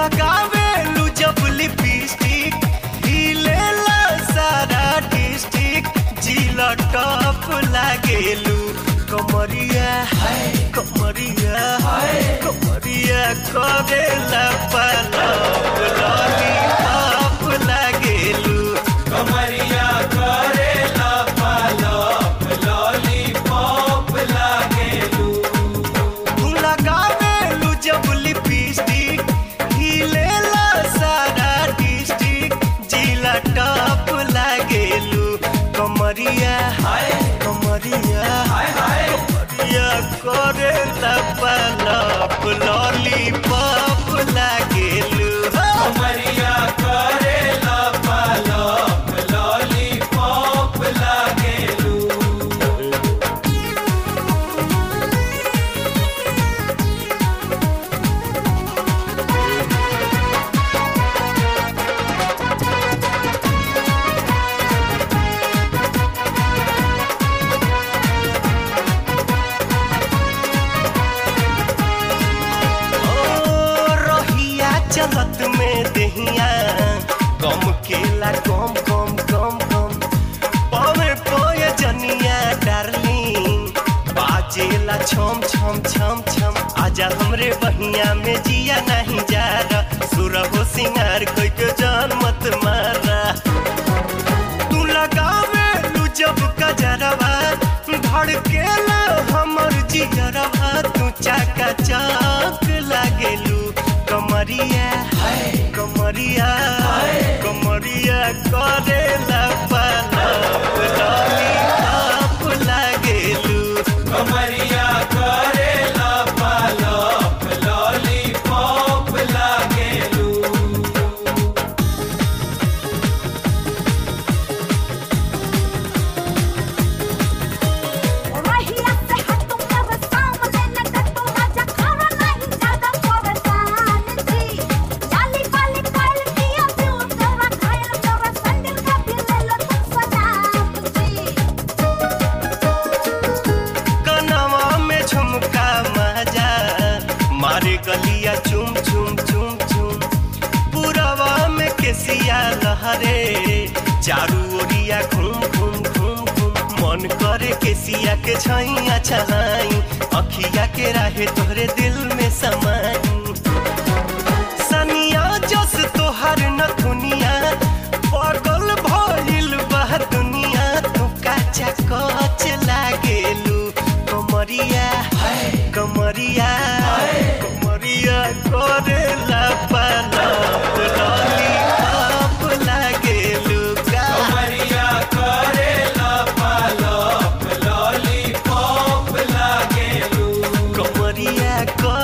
लगावेलू जब लिपस्टिक हिलेला सारा डिस्ट्रिक्ट जिला टॉप लागेलू कमरिया कमरिया कमरिया करेला पलप लॉलीपॉप लागेलू कमरिया करेला पालप लॉलीपॉप लागेलू तू लगावेलू जब लिपस्टिक हिलेला सारा डिस्ट्रिक्ट जिला टॉप लागेलू कमरिया हाय कमरिया हाय हाय कमरिया करेला पलप लॉलीपॉप लागेलू कमरिया करेला पालप लॉलीपॉप लागेलू ओ रहिया चलत में दहिया कम केला कम कम कम कम पवे पोए जनिया डार्लिंग बाजेला छम छम छम छम आजा हमरे बहिया में जिया नहीं जा रहा सुरहो सिंगार कोई के जान मत मारा तू लगावे लू जब कजरवा धड़केला हमर जिगरवा तू चाका चौक लागेलू कमरिया कमरिया कमरिया करेला पलप लॉलीपॉप लागेलू कमरिया करेला पालप लॉलीपॉप लागेलू रहिया से हटो कर सामने न कटो राजा खाना नहीं ज्यादा परेशान जी लाली वाली काल दिया दिल तेरा घायल तेरा संदिल का भी ले लो तुम सजाब जी कनवा में झुमका मजा मारे गलिया चुम चुम चुम चुम पुरवा में केसिया लहरे चारू ओरिया घूम घूम घूम घूम मन करे केसिया के छैया छलाई अखिया के राहे तोहरे दिल में समाई सनिया जस तोहर नथुनिया पागल भइल बा दुनिया तू काचा कच लागेलू कमरिया कमरिया कमरिया करेला पलप लॉलीपॉप लागेलू का कमरिया करेला पालप लॉलीपॉप लागेलू कमरिया कर